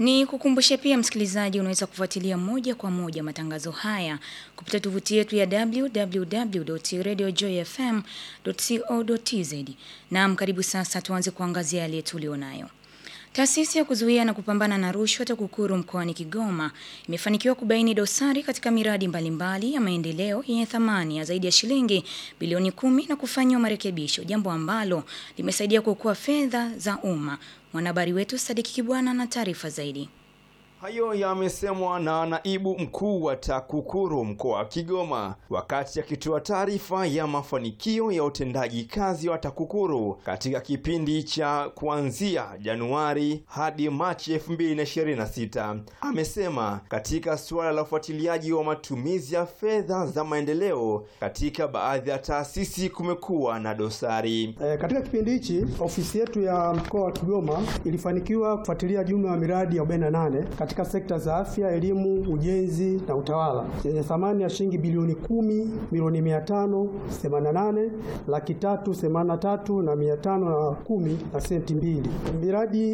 Ni kukumbushe pia msikilizaji, unaweza kufuatilia moja kwa moja matangazo haya kupitia tovuti yetu ya www.radiojoyfm.co.tz. Naam, karibu sasa tuanze kuangazia yale tulionayo. Taasisi ya kuzuia na kupambana na rushwa TAKUKURU mkoani Kigoma imefanikiwa kubaini dosari katika miradi mbalimbali mbali ya maendeleo yenye thamani ya zaidi ya shilingi bilioni kumi na kufanyiwa marekebisho, jambo ambalo limesaidia kuokoa fedha za umma. Mwanahabari wetu Sadiki Kibwana na taarifa zaidi. Hayo yamesemwa na naibu mkuu wa TAKUKURU mkoa wa Kigoma wakati akitoa taarifa ya mafanikio ya utendaji kazi wa TAKUKURU katika kipindi cha kuanzia Januari hadi Machi 2026. Amesema katika suala la ufuatiliaji wa matumizi ya fedha za maendeleo katika baadhi ya taasisi kumekuwa na dosari. E, katika kipindi hichi ofisi yetu ya mkoa wa Kigoma ilifanikiwa kufuatilia jumla ya miradi ya 48 katika sekta za afya, elimu, ujenzi na utawala yenye thamani ya shilingi bilioni kumi milioni mia tano themanini na nane laki tatu themanini na tatu na mia tano na kumi na senti mbili. Miradi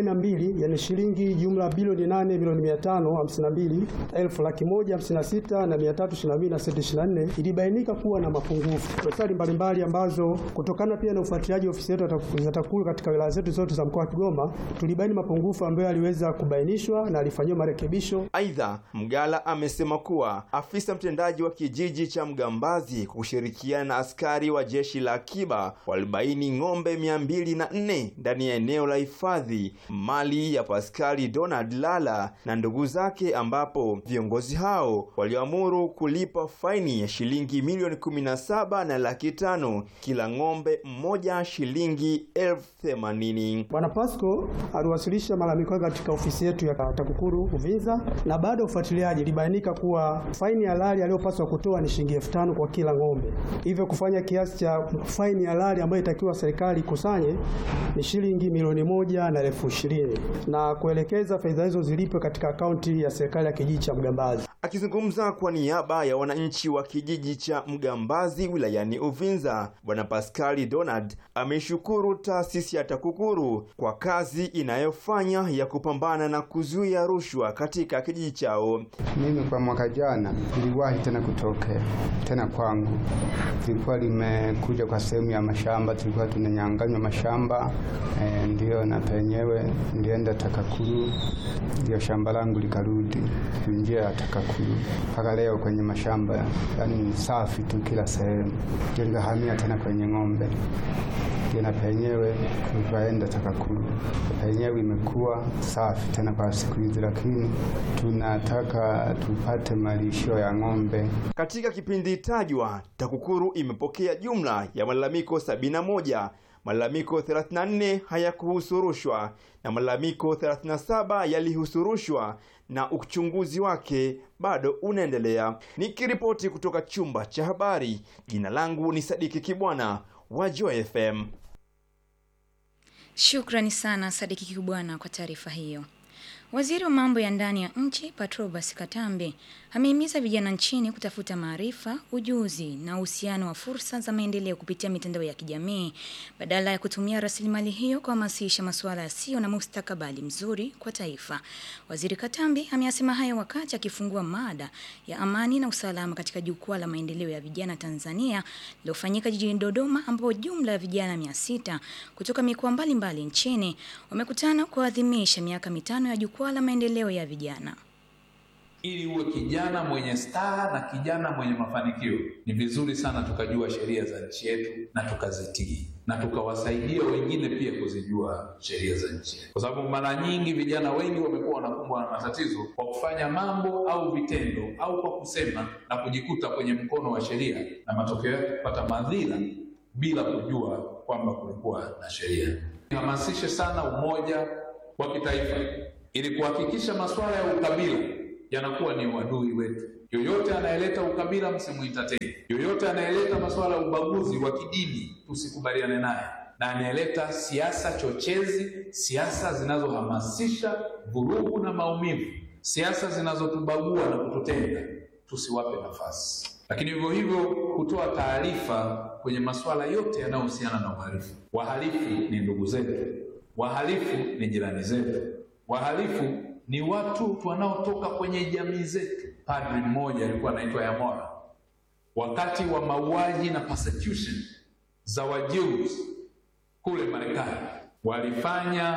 42 yenye shilingi jumla bilioni nane milioni mia tano hamsini na mbili elfu laki moja hamsini na sita na mia tatu ishirini na mbili na senti ishirini na nne ilibainika kuwa na mapungufu, dosari mbalimbali ambazo kutokana pia na ufuatiliaji ofisi yetu ya TAKUKURU katika wilaya zetu zote za mkoa wa Kigoma tulibaini mapungufu ambayo yaliweza kubainishwa na alifanyiwa marekebisho. Aidha, Mgala amesema kuwa afisa mtendaji wa kijiji cha Mgambazi kwa kushirikiana na askari wa jeshi la akiba walibaini ng'ombe mia mbili na nne ndani ya eneo la hifadhi mali ya Paskali Donald Lala na ndugu zake, ambapo viongozi hao waliamuru kulipa faini ya shilingi milioni kumi na saba na laki tano kila ng'ombe mmoja shilingi elfu themanini. Bwana Pasco aliwasilisha malalamiko yake katika ofisi yetu ya TAKUKURU Uvinza, na baada ya ufuatiliaji ilibainika kuwa faini halali aliyopaswa kutoa ni shilingi elfu tano kwa kila ng'ombe, hivyo kufanya kiasi cha faini halali ambayo itakiwa serikali ikusanye ni shilingi milioni moja na elfu ishirini na kuelekeza fedha hizo zilipwe katika akaunti ya serikali ya kijiji cha Mgambazi. Akizungumza kwa niaba ya wananchi wa kijiji cha Mgambazi wilayani Uvinza, Bwana Paskali Donald ameshukuru taasisi ya TAKUKURU kwa kazi inayofanya ya kupambana na kuzuia rushwa katika kijiji chao. Mimi kwa mwaka jana iliwahi tena kutokea tena kwangu, lilikuwa limekuja kwa sehemu ya mashamba, tulikuwa tunanyanganywa mashamba e, ndio na penyewe nilienda TAKUKURU, ndio shamba langu likarudi njia ya TAKUKURU mpaka leo kwenye mashamba, yani ni safi tu kila sehemu, ndio nikahamia tena kwenye ng'ombe na penyewe tukaenda TAKUKURU penyewe imekuwa safi tena kwa siku hizi, lakini tunataka tupate malisho ya ng'ombe. Katika kipindi tajwa, TAKUKURU imepokea jumla ya malalamiko 71 malalamiko 34 hayakuhusu rushwa na malalamiko 37 yalihusu rushwa na uchunguzi wake bado unaendelea. Nikiripoti kutoka chumba cha habari, jina langu ni Sadiki Kibwana wa Joy FM. Shukrani sana Sadiki Kibwana kwa taarifa hiyo. Waziri wa mambo ya ndani ya nchi Patrobas Katambe amehimiza vijana nchini kutafuta maarifa, ujuzi na uhusiano wa fursa za maendeleo kupitia mitandao ya kijamii badala ya kutumia rasilimali hiyo kuhamasisha masuala yasiyo na mustakabali mzuri kwa taifa. Waziri Katambe ameyasema hayo wakati akifungua mada ya amani na usalama katika jukwaa la maendeleo ya vijana Tanzania lilofanyika jijini Dodoma, ambapo jumla ya vijana mia sita kutoka mikoa mbalimbali nchini wamekutana kuadhimisha miaka mitano ya jukwaa la maendeleo ya vijana. Ili uwe kijana mwenye staa na kijana mwenye mafanikio, ni vizuri sana tukajua sheria za nchi yetu na tukazitii na tukawasaidia wengine pia kuzijua sheria za nchi, kwa sababu mara nyingi vijana wengi wamekuwa wanakumbwa na matatizo kwa kufanya mambo au vitendo au kwa kusema na kujikuta kwenye mkono wa sheria na matokeo yake kupata madhira bila kujua kwamba kulikuwa na sheria. Hamasishe sana umoja wa kitaifa ili kuhakikisha masuala ya ukabila yanakuwa ni uadui wetu. Yoyote anayeleta ukabila msimuita tena. Yoyote anayeleta masuala ya ubaguzi wa kidini tusikubaliane naye, na anayeleta siasa chochezi, siasa zinazohamasisha vurugu na maumivu, siasa zinazotubagua na kututenga, tusiwape nafasi. Lakini hivyo hivyo kutoa taarifa kwenye masuala yote yanayohusiana na uhalifu. Wahalifu ni ndugu zetu, wahalifu ni jirani zetu, Wahalifu ni watu wanaotoka kwenye jamii zetu. Padri mmoja alikuwa anaitwa Yamora, wakati wa mauaji na persecution za Wajews kule Marekani, walifanya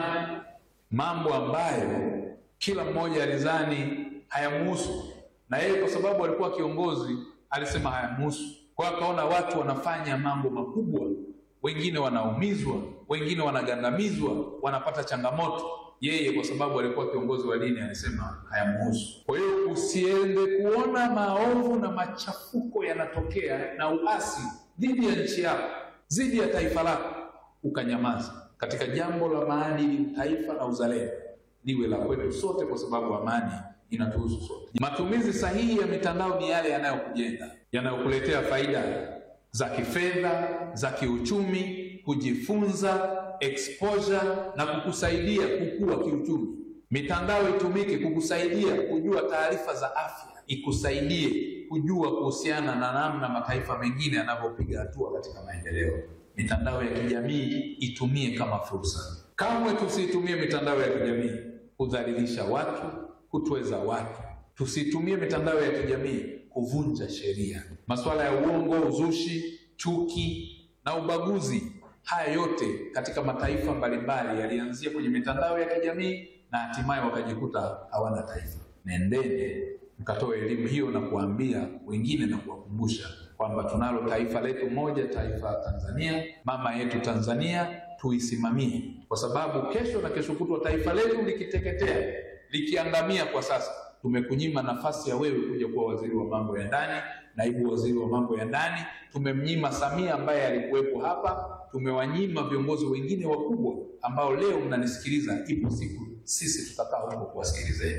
mambo ambayo kila mmoja alizani hayamuhusu, na yeye kwa sababu alikuwa kiongozi alisema hayamuhusu. Kwa hiyo akaona watu wanafanya mambo makubwa, wengine wanaumizwa, wengine wanagandamizwa, wanapata changamoto. Yeye kwa sababu alikuwa kiongozi wa dini alisema hayamuhusu. Kwa hiyo usiende kuona maovu na machafuko yanatokea na uasi dhidi ya nchi yako, dhidi ya taifa lako, ukanyamaza. Katika jambo la maadili, taifa na uzalendo liwe la kwetu sote, kwa sababu amani inatuhusu sote. Matumizi sahihi ya mitandao ni yale yanayokujenga, yanayokuletea faida za kifedha, za kiuchumi, kujifunza, exposure na kukusaidia kukua kiuchumi. Mitandao itumike kukusaidia kujua taarifa za afya, ikusaidie kujua kuhusiana na namna mataifa mengine yanavyopiga hatua katika maendeleo. Mitandao ya kijamii itumie kama fursa. Kamwe tusiitumie mitandao ya kijamii kudhalilisha watu, kutweza watu. Tusitumie mitandao ya kijamii kuvunja sheria. Masuala ya uongo, uzushi, chuki na ubaguzi, haya yote katika mataifa mbalimbali yalianzia kwenye mitandao ya kijamii na hatimaye wakajikuta hawana taifa. Nendeni mkatoe elimu hiyo na kuambia wengine na kuwakumbusha kwamba tunalo taifa letu moja, taifa Tanzania, mama yetu Tanzania, tuisimamie, kwa sababu kesho na kesho kutwa taifa letu likiteketea, likiangamia kwa sasa, tumekunyima nafasi ya wewe kuja kuwa waziri wa mambo ya ndani, naibu waziri wa mambo ya ndani. Tumemnyima Samia ambaye alikuwepo hapa, tumewanyima viongozi wengine wakubwa ambao leo mnanisikiliza. Ipo siku sisi tutakaa huko kuwasikilizeni.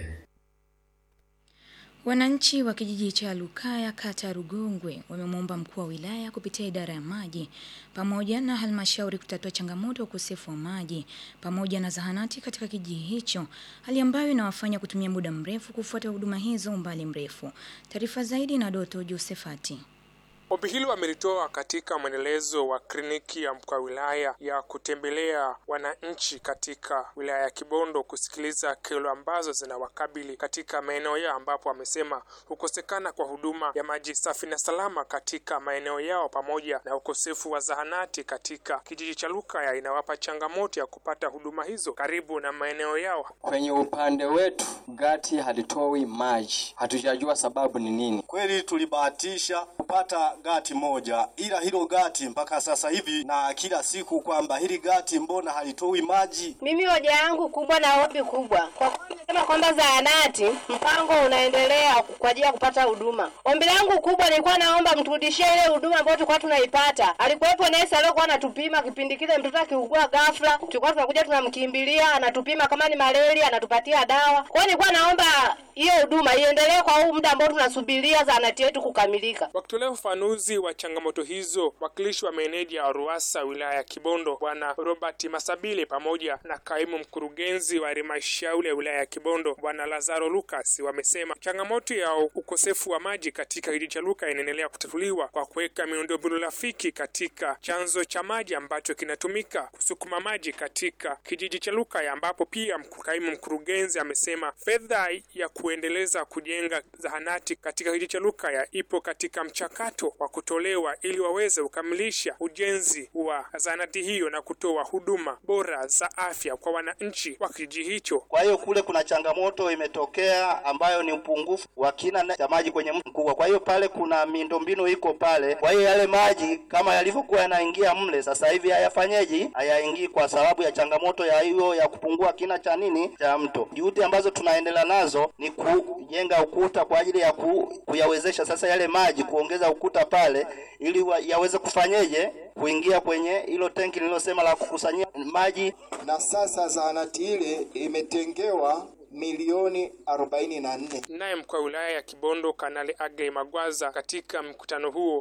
Wananchi wa kijiji cha Lukaya kata ya Rugongwe wamemwomba mkuu wa wilaya kupitia idara ya maji pamoja na halmashauri kutatua changamoto ya ukosefu wa maji pamoja na zahanati katika kijiji hicho, hali ambayo inawafanya kutumia muda mrefu kufuata huduma hizo umbali mrefu. Taarifa zaidi na Doto Josefati. Ombi hilo amelitoa katika mwendelezo wa kliniki ya mkuu wa wilaya ya kutembelea wananchi katika wilaya ya Kibondo kusikiliza kero ambazo zinawakabili katika maeneo yao, ambapo amesema kukosekana kwa huduma ya maji safi na salama katika maeneo yao pamoja na ukosefu wa zahanati katika kijiji cha Lukaya inawapa changamoto ya kupata huduma hizo karibu na maeneo yao. Kwenye upande wetu gati halitoi maji, hatujajua sababu ni nini. Kweli tulibahatisha kupata gati moja, ila hilo gati mpaka sasa hivi na kila siku kwamba hili gati mbona halitoi maji. Mimi hoja yangu kubwa na ombi kubwa kwa kuwa nimesema kwamba zahanati mpango unaendelea kwa ajili ya kupata huduma. Ombi langu kubwa nilikuwa naomba mturudishie ile huduma ambayo tulikuwa tunaipata. Alikuwepo nesi aliyokuwa anatupima kipindi kile mtoto akiugua ghafla, tulikuwa tunakuja tunamkimbilia, anatupima kama ni malaria, anatupatia dawa. Kwa hiyo nilikuwa naomba hiyo huduma iendelee kwa huu muda ambao tunasubiria zahanati yetu kukamilika. Wakitolea ufafanuzi wa changamoto hizo, wakilishi wa meneja wa RUWASA wilaya ya Kibondo Bwana Robert Masabile pamoja na kaimu mkurugenzi wa halmashauri ya wilaya ya Kibondo Bwana Lazaro Lucas wamesema changamoto ya ukosefu wa maji katika kijiji cha Luka inaendelea kutatuliwa kwa kuweka miundombinu rafiki katika chanzo cha maji ambacho kinatumika kusukuma maji katika kijiji cha Luka, ambapo pia kaimu mkurugenzi amesema fedha ya kuendeleza kujenga zahanati katika kijiji cha Luka ipo katika mchakato wa kutolewa ili waweze kukamilisha ujenzi wa zahanati hiyo na kutoa huduma bora za afya kwa wananchi wa kijiji hicho. Kwa hiyo kule kuna changamoto imetokea ambayo ni upungufu wa kina cha maji kwenye mto mkubwa. Kwa hiyo pale kuna miundombinu iko pale, kwa hiyo yale maji kama yalivyokuwa yanaingia mle, sasa hivi hayafanyeji, hayaingii kwa sababu ya changamoto ya hiyo ya kupungua kina cha nini cha mto. Juhudi ambazo tunaendelea nazo ni kujenga ukuta kwa ajili ya ku, kuyawezesha sasa yale maji kuongeza ukuta pale ili wa, yaweze kufanyeje kuingia kwenye hilo tenki nililosema la kukusanyia maji. Na sasa zahanati ile imetengewa milioni arobaini na nne. Naye mkuu wa wilaya ya Kibondo Kanali Aggrey Magwaza katika mkutano huo